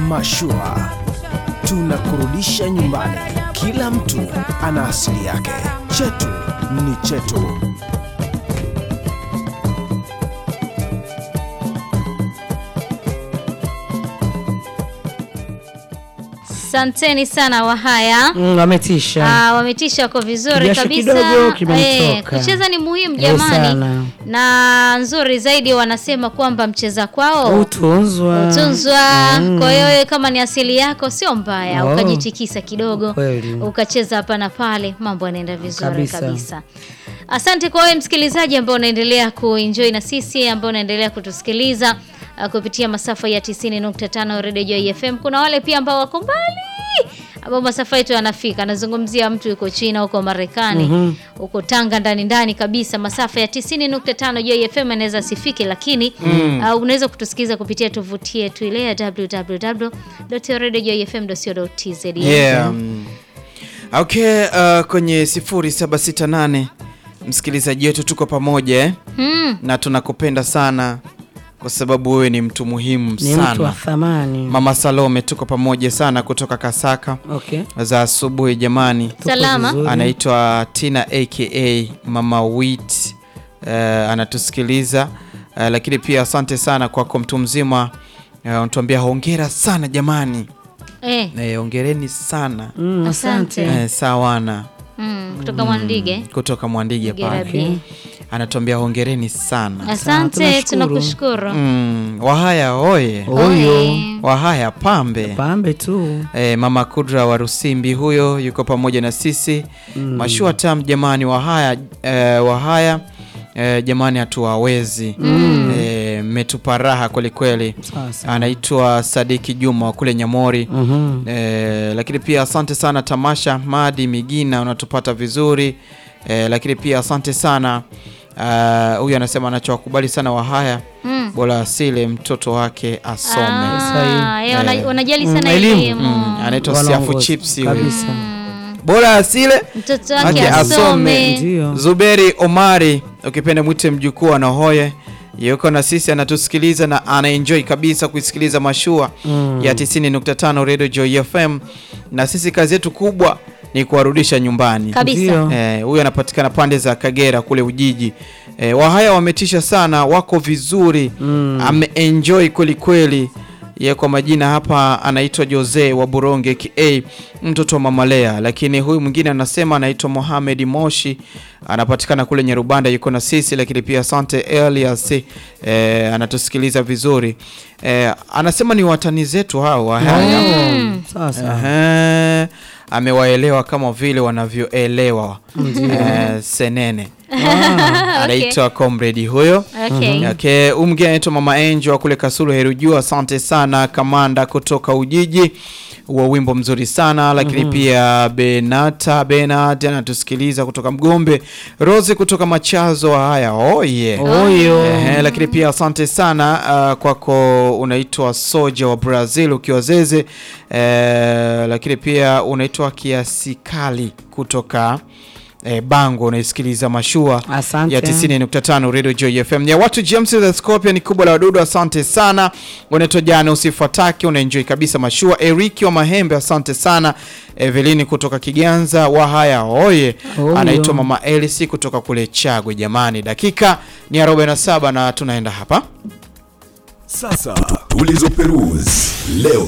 Mashua tunakurudisha nyumbani. Kila mtu ana asili yake, chetu ni chetu. Asanteni sana Wahaya. Mm, wametisha. Ah, wametisha wako vizuri Kijasho kabisa. kidogo kimenitoka. kucheza ni muhimu Eh, jamani, sana. na nzuri zaidi wanasema kwamba mcheza kwao Utunzwa. utunzwa. Kwa hiyo wewe kama ni asili yako sio mbaya, Oh. ukajitikisa kidogo Kweli. ukacheza hapa na pale, mambo yanaenda vizuri kabisa, Kabisa. Asante kwa wewe msikilizaji ambao unaendelea kuenjoy na sisi ambao unaendelea kutusikiliza uh, kupitia masafa ya 90.5 Radio Joy FM. Kuna wale pia ambao wako mbali ambao masafa yetu yanafika. Nazungumzia mtu yuko China, huko Marekani, huko Tanga ndani ndani kabisa. Masafa ya 90.5 Joy FM yanaweza sifike, lakini uh, unaweza kutusikiliza kupitia tovuti yetu ile ya www.radiojoyfm.co.tz. Yeah. mm. Okay, uh, kwenye 0768 msikilizaji wetu tuko pamoja eh? Hmm. na tunakupenda sana kwa sababu wewe ni mtu muhimu Ni mtu wa sana. thamani. Mama Salome tuko pamoja sana kutoka Kasaka Okay. za asubuhi jamani. Tuko Salama. vizuri. Anaitwa Tina aka Mama Wit uh, anatusikiliza uh, lakini pia asante sana kwako mtu mzima uh, unatuambia hongera sana jamani. Eh, Eh, hongereni sana Mm, Asante. asante. eh, sawana mm, kutoka Mwandige. kutoka Mwandige pale Gerabi. anatuambia hongereni sana Asante, tunashukuru. tunakushukuru. mm, Wahaya oye Huyo Oye. Wahaya pambe pambe tu. E, mama Kudra wa Rusimbi huyo yuko pamoja na sisi mashua tam jamani, wahaya e, wahaya e, jamani, hatuwawezi e, mmetupa raha kwelikweli. Sasa. Anaitwa Sadiki Juma wa kule Nyamori Mhm. e, lakini pia asante sana Tamasha Madi Migina, unatupata vizuri e, lakini pia asante sana ah, huyu anasema anachowakubali sana wahaya Mm. bora asile mtoto wake asome. Ah, eh, wana- Eh. wanajali Mm, sana elimu. elimu. Mm, anaitwa Siafu Wanaongoza. Chips huyu. Kabisa. Bora asile Mtoto Ake wake asome. asome. Ndio. Zuberi Omari, ukipenda mwite mjukuu anahoye yuko na sisi anatusikiliza na anaenjoy kabisa kuisikiliza mashua Mm. ya 90.5 Radio Joy FM, na sisi kazi yetu kubwa ni kuwarudisha nyumbani. Kabisa. Ndio. Eh, huyu anapatikana pande za Kagera kule Ujiji. Eh, Wahaya wametisha sana, wako vizuri Mm. ameenjoy kweli kweli. Ye kwa majina hapa anaitwa Jose wa Buronge ka mtoto wa Mama Lea, lakini huyu mwingine anasema anaitwa Mohamed Moshi anapatikana kule Nyarubanda, yuko na sisi. Lakini pia asante Elias eh, anatusikiliza vizuri eh, anasema ni watani zetu hao Wahaya Oh, Sasa. Ehe, amewaelewa kama vile wanavyoelewa eh, senene anaitwa comrade huyo Okay. Okay, huyu mwingine anaitwa Mama Angel wa kule Kasulu Herujuu. Asante sana kamanda kutoka Ujiji wa wimbo mzuri sana lakini pia Benata Benat anatusikiliza kutoka Mgombe, Rose kutoka Machazo. Haya, oye Huyo. Ehe, lakini pia asante sana uh, kwako unaitwa Soja wa Brazil ukiwa Zeze eh, lakini pia unaitwa Kiasikali kutoka eh, Bango unaisikiliza mashua Asante. ya 90.5 Radio Joy FM. Ya watu James the Scorpion kubwa la wadudu, asante sana. Unaitwa jana usifuatake, unaenjoy kabisa mashua. Eriki wa Mahembe, asante sana. Evelini kutoka Kiganza, Wahaya oye. Oyo. Anaitwa Mama Elisi kutoka kule Chagwe. Jamani, dakika ni 47 na tunaenda hapa Sasa tulizoperuzi leo.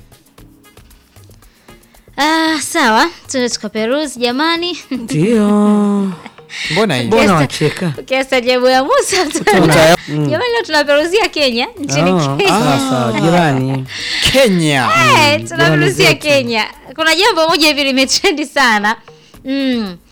Ah, sawa, tuende tukaperuzi jamani. Ndio. mbona hii Mbona Yes. wacheka? Ukiastajabu ya Musa Tuta- jamani, leo tunaperuzia Kenya nchini Oh, Kenya. Sasa jirani. Kenya Eh, tunaperuzia zetu. Kenya. Kuna jambo moja hivi limetrendi sana mm.